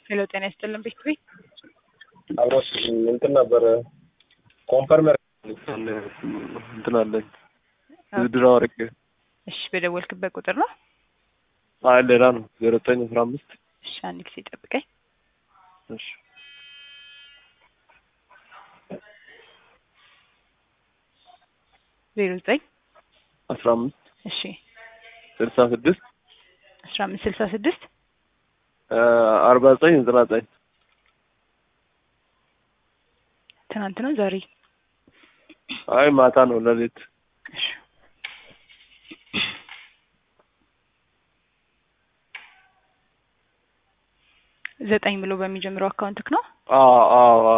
ሄሎ ጤና ይስጥልን ቤት ቤት አብሮስ እንትን ነበረ ኮንፈርመር እንትን አለኝ ውድድር አወርቄ እሺ በደወልክበት ቁጥር ነው አይ ሌላ ነው ዜሮ ዘጠኝ አስራ አምስት እሺ አንድ ጊዜ ጠብቀኝ እሺ ዜሮ ዘጠኝ አስራ አምስት እሺ ስልሳ ስድስት አስራ አምስት ስልሳ ስድስት አርባ ዘጠኝ ዘጠና ዘጠኝ ትናንት ነው ዛሬ አይ ማታ ነው ሌሊት እሺ ዘጠኝ ብሎ በሚጀምረው አካውንትክ ነው አዎ አዎ አዎ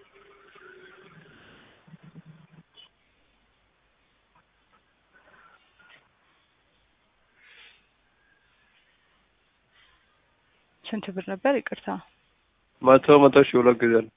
ስንት ብር ነበር ይቅርታ መቶ መቶ ሺህ ሁለት ጊዜ ነው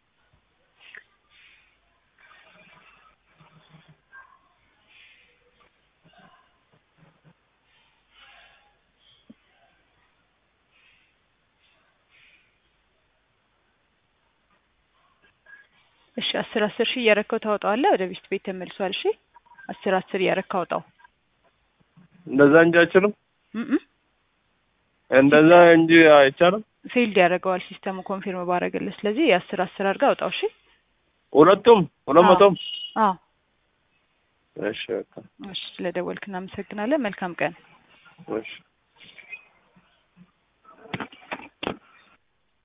እሺ አስር አስር ሺህ እያረከው ታወጣዋለህ ወደ ቤት ቤት ተመልሷል እሺ አስር አስር እያረካ አውጣው እንደዛ እንጂ አይችልም እም እንደዛ እንጂ አይቻልም ፌልድ ያደርገዋል ሲስተሙ ኮንፊርም ባረገልህ ስለዚህ የአስር አስር አድርጋ አውጣው እሺ ሁለቱም ሁለት መቶም አዎ እሺ በቃ እሺ ስለደወልክ እናመሰግናለን መልካም ቀን እሺ